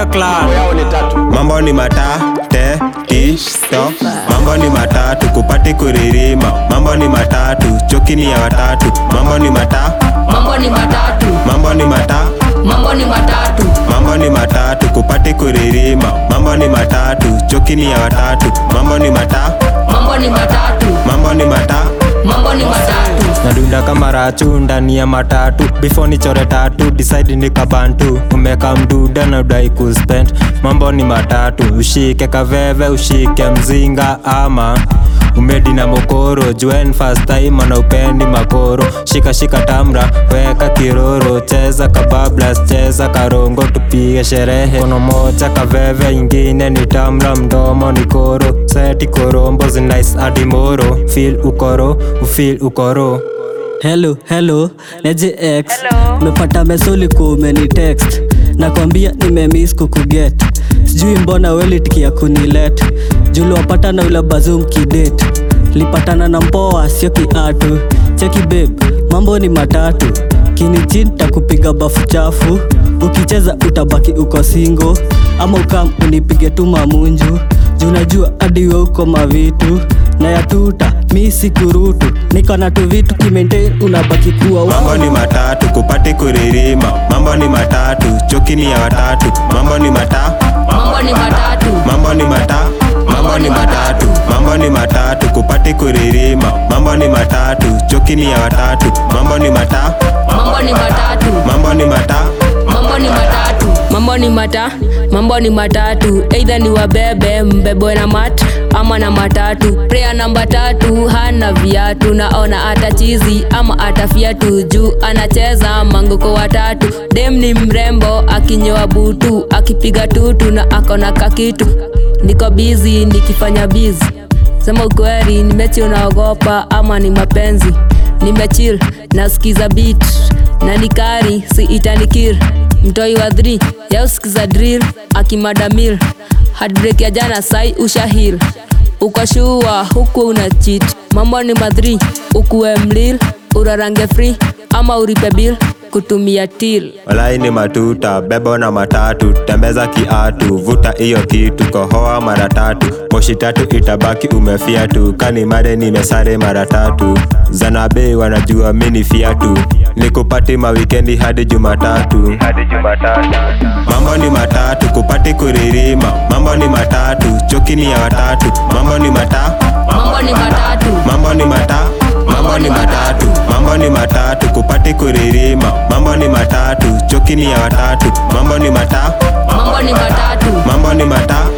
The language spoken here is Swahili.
piga clan yao ni tatu mambo ni mata te ti to mambo ni matatu kupati kuririma mambo ni matatu chokini ya watatu mambo ni mata mambo ni matatu mambo ni mata mambo ni matatu mambo ni matatu kupati kuririma mambo ni matatu chokini ya watatu mambo ni mata mambo ni matatu mambo ni mata mambo ni matatu nadunda kama rachu ndani ya matatu before nichore tatu decide nikabantu umeka mduda na udai kuspend mambo ni matatu ushike kaveve ushike mzinga ama umedi na mokoro juen fast time ana upendi makoro shika shika tamra weka kiroro cheza kabablas cheza karongo tupige sherehe kono moja kaveve ingine ni tamra mdomo ni koro seti korombo zinais adimoro fil ukoro ufil ukoro hello hello neje x mepata mesoli kumeni text nakwambia nimemis kukuget sijui mbona welitikia kunilet juliwapata na ule bazum kidet lipatana na mpoa sio kiatu cheki beb mambo ni matatu kinichin takupiga bafu chafu ukicheza utabaki uko singo ama ukam unipige tu mamunju junajua hadi we uko mavitu na yatuta mi sikurutu niko na tu vitu kimaintain unabaki kuwa mambo wa ni matatu kupati kuririma mambo ni matatu chokini ya watatu mambo ni mata mambo ni matatu mambo ni mata mambo ni matatu mambo ni matatu kupati kuririma mambo ni matatu chokini ya watatu mambo ni mata mambo ni matatu mambo ni mata mambo ni matatu mambo ni mata mambo ni matatu eidha ni wabebe mbebwe na mat ama na matatu prea namba tatu hana viatu naona ata chizi ama ata fiatu juu anacheza manguko watatu dem ni mrembo akinyoa butu akipiga tutu na akona kakitu niko bizi nikifanya bizi sema ukweli ni mechi unaogopa ama ni mapenzi nimechil nasikiza beat na nikari si itanikir mtoi wa 3 yausikiza drill akimadamil heartbreak ya jana sai ushahil ukashua huku una chit mambo ni madhri ukuwe mlil urarange free ama uripe bill kutumia til walai ni matuta bebo na matatu tembeza kiatu vuta iyo kitu kohoa mara tatu moshi tatu itabaki umefia tu kani mare nimesare mara tatu zanabe wanajua mini fiatu nikupati mawikendi hadi jumatatu mambo ni matatu kupati kuririma mambo ni matatu chokini ya watatu mambo ni mata mambo ni matatu mambo ni mata mambo ni matatu mambo ni matatu kupati kuririma mambo ni matatu chokini ya watatu mambo ni mata mambo ni matatu mambo ni mata